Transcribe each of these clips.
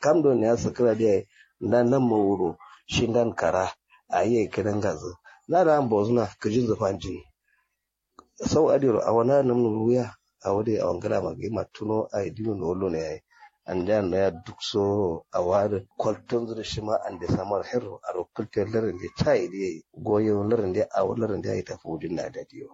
kam do ne ya sakira da dan nan mawuro shi dan kara a yi kiran gazu na da an bozuna kajin zufanji sau adiro a wana nan ruya a wade a wangala magi matuno a idino no lo ne an da na ya duk so a wada kwalton zura shi ma an da samar hero a rokultar larin da ta yi goyon larin da a larin da ya yi tafi wajen na da diyo.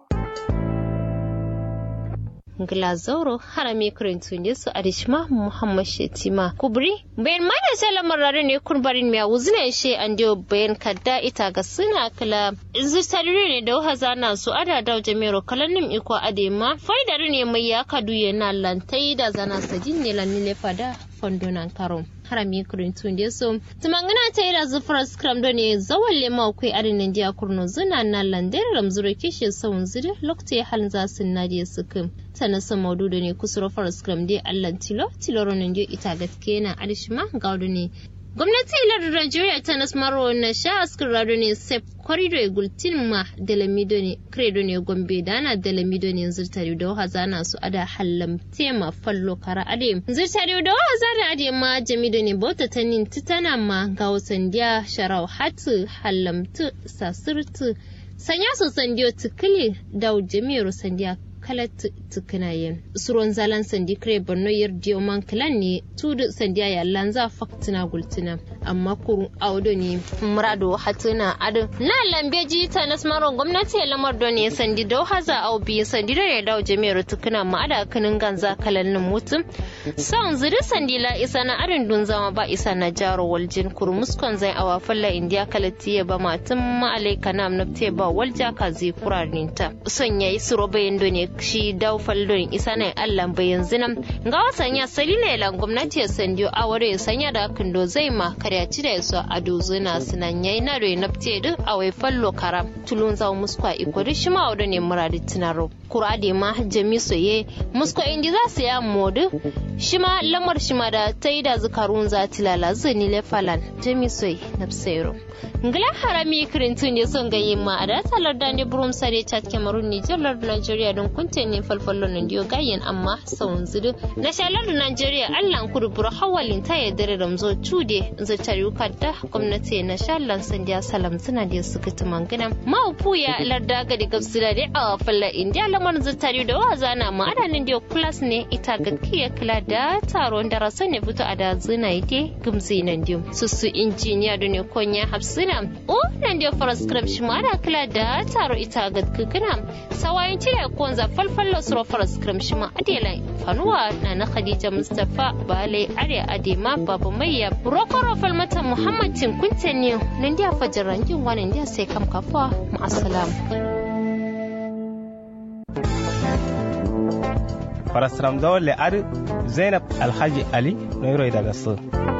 Glazauro harami kurintun yesu adishma Muhammad Shetima kubri bayan ma da sala marare ne kun barin miya wuzina she an dio bayan kadda ita ga suna kala zistadiri ne da wahaza na su ada da jamiro kalanim iko adema faidar ne mai ya kadu yana lantai da zana sajin ne lanile fada fondonan karon harami kurintun da so tumangana ta yi da zufar scrum da ne zawon lema akwai adinin diya kurno zuna na landar ramzura kishin sauran zuri lokacin halin za su na da sukin sana sa maudu da ne kusuro fara scrum dai allan tilo tilo ronin dio ita gaske na adishima ga ne gwamnati ilar Najeriya ta nasmaro na sha askar rado ne sef korido e gultin ma delamido ne credo ne gombe dana delamido ne zirtari da hazana su ada hallam tema fallo kara ade zirtari da hazana ade ma jamido ne bota tanin titana ma ga wasandiya sharau hatu hallamtu sasirtu sanya su sandiyo tukili da jami'ar sandiya kalat tukinayen suron zalan sandi kre borno yar dioman klan ne tudu sandiya ya lanza faktina gultina amma kurun audo ne murado hatuna adu na lambeji ta nasmaron gwamnati ya lamar don ne sandi dau haza au biyu sandi da ya dawo jami'ar tukuna ma ada kanin ganza kalannin mutum son zuri sandi la isa na arin dun zama ba isa na jaro waljin kurmuskon zai awa falla indiya kalati ya ba matun ma'alai kanam nafte ba walja ka zai kurarinta son yayi suro bayan ne shi daw faldon isa na allah bayan zinam ga wasan ya salila lan gwamnati ya sandiyo aware ya sanya da kindo zai ma karya ci da yaso a dozuna sunan yayi na re nafte duk a wai fallo karam tulun zawo muskwa ikori shi ma wadda ne muradi tinaro kurade ma jami soye musko indi za su ya modu shi ma lamar shi ma da ta yi da zukarun za tilala zini le falan jami soye nafsero ngila harami kirintun ne son gaye ma a da talar da ne burum sare chat cameroon niger lord nigeria don kunte ne falfallo nan diyo gayen amma saun zidu na shalar da nigeria allan kurbura hawalin ta ya dare ramzo cude zacar yuka da gwamnati na shalan sandiya salam suna da suka tumangina ma'upu ya larda ga da gabsila da a falla indiya lamar zatar da waza na ma adanin diyo plus ne ita ga kiya kila da taron da rasa ne fito a da zina ite gumzi nan diyo susu injiniya da ne konya hafsina o nan diyo faraskrip shi ma da kila da taro ita ga kikina sawayin cire konza falfallo suro faraskrip shi ma adela fanuwa na na khadija mustapha bale are adema babu mayya rokoro falmata muhammad tinkunte ne nan diya fajaran jin wani diya sai kam kafa ma'asalam. farasram zawon le'ar zainab alhaji ali noiro daga su